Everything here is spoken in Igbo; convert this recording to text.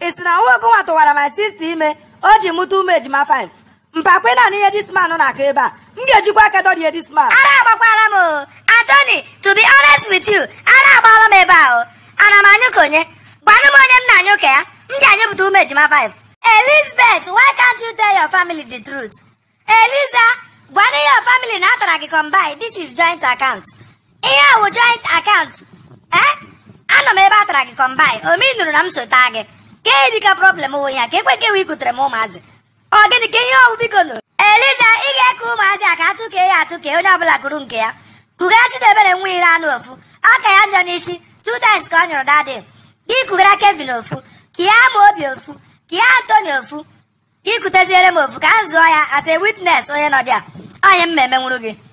ị sị na nwa ogonwa tụwara my sister ime o ji mụta ụmụ ejima 5 mpakwe na ihe disman na-akụ ebe a m ga-ejikwa aka dọrie disman ara agbakwala m o Anthony to be honest with you ara agbaala m ebe a o ana m anyụ ka onye gwanụ m onye m na-anyụ ka ya m ji anyụpụta ụmụ ejima 5 Elizabeth why can't you tell your family the truth Eliza gwanụ your family na atara gị combine this is joint account ihe a wụ joint account eh anọ m ebe atara gị combine omi nụrụ na m so taa gị ka ihe dịka problem wụ ya ka ekwe ka ewe ikutere m ụmụazị ọ gịnị ka ihe ọwụ biko nụ eliza ị ga-eke ụmụazị a ka atụkee ya atụkee onye ọbụla kụrụ nke ya kugara chidebere nwa ire anụ ofu aka ya njọ n'isi two times ka ọ nyụrụ dadị gị kugara kevin ofu ka ya ama obi ofu ka ya antoni ofu ka ikuteziere m ofu ka m zụọ ya as a witness onye nọ bịa onye m ma emenwuru gị